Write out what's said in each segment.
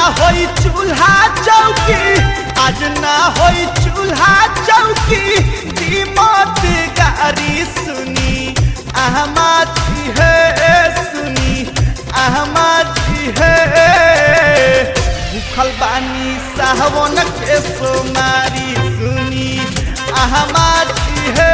होई चूल्हा चौकी आज ना होई चूल्हा चौकी कीमत गारी सुनी अहमादी है सुनी अहमादी है भूखल बानी साहवन के सोमारी सुनी अहमादी है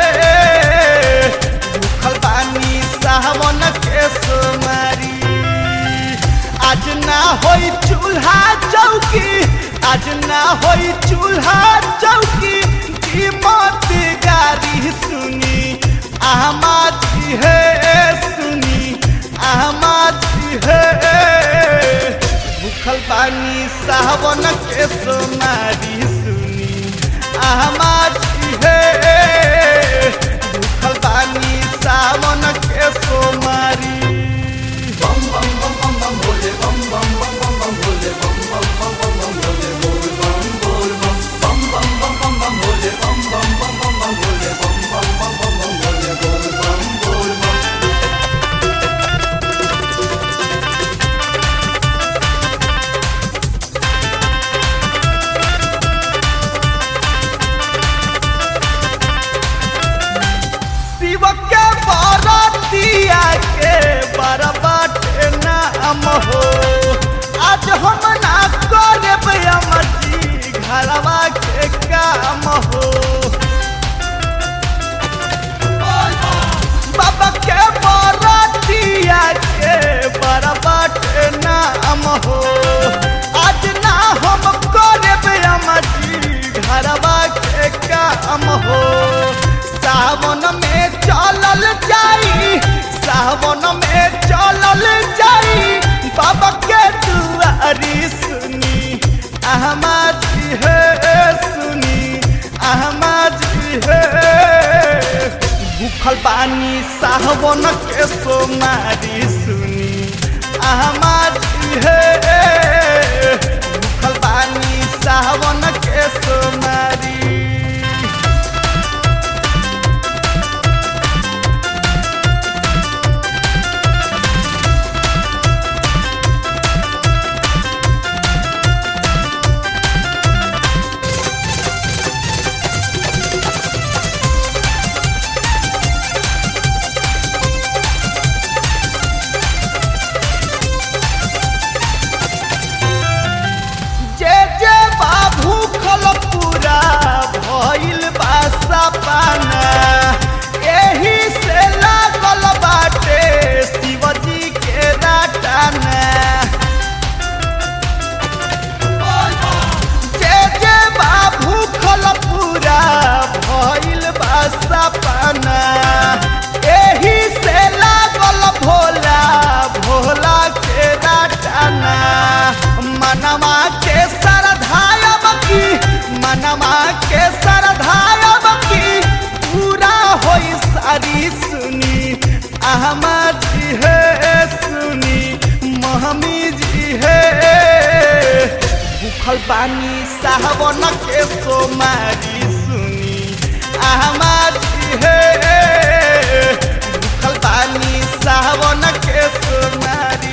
भूखल बानी साहवन के सोमारी आज ना होई चूल्हा चौकी आज ना होई चूल्हा चौकी कीमत गारी सुनी अहमादी है सुनी अहमादी है भूखल बानी सावन के सोमारी सुनी अहमादी है भूखल बानी सावन के सोमारी शिव के बरतिया के बरबाट नाम हो आज हम ना करब अमरजी घरवा के काम हो बाबा के बरतिया के बरबाट नाम हो आज ना हम करब अमरजी घरवा के काम हो सावन में चलल जाई सावन में चलल जाई बाबा के दुआरी सुनी अहमदी है सुनी अहमदी है भूखल बानी सावन के सोमारी सुनी अहमदी है भूखल बानी सावन के सोमारी जे जे बाबू खल पूरा भइल बासा पाना एही से लागल बाटे शिवजी के राटाना जे जे बाबू खल पूरा भइल बासा पाना एही से लागल भोला भोला के राटाना मनवा के सरधायब की मनवा के सरधायब की पूरा होई सारी सुनी अहमद जी है सुनी महमी जी है भूखल बानी साहबन के सोमारी सुनी अहमद जी है भूखल बानी साहबन के सोमारी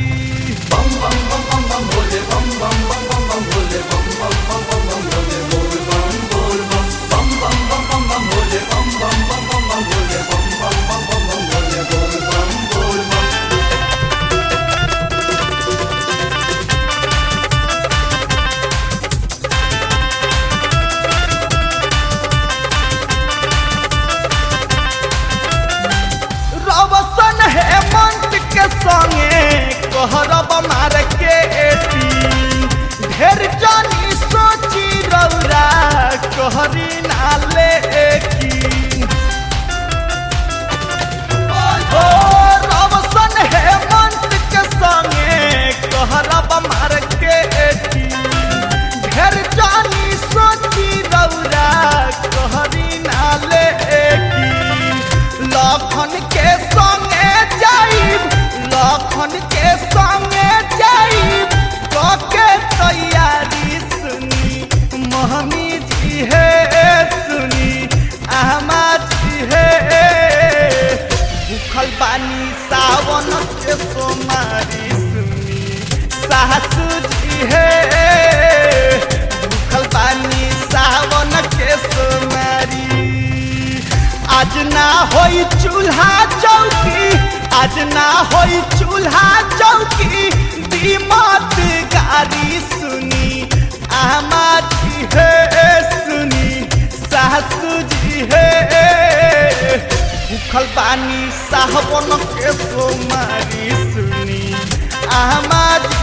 रवसन हेमंत के संगे कहरब मार के एटी ढेर जानी सोची रौरा कहरी नाले की ओ रवसन हेमंत के संगे कहरब मार के एटी ढेर जानी सोची रौरा कहरी नाले की लखन के संगे जाइब लखन के संगे जाइब कके तैयारी सुनी महमी जी है ना होई चूल्हा चौकी आज ना होई चूल्हा चौकी दीमत गारी सुनी आमा जी हे सुनी सासू जी हे भूखल बानी साहबन के सोमारी सुनी आमा जी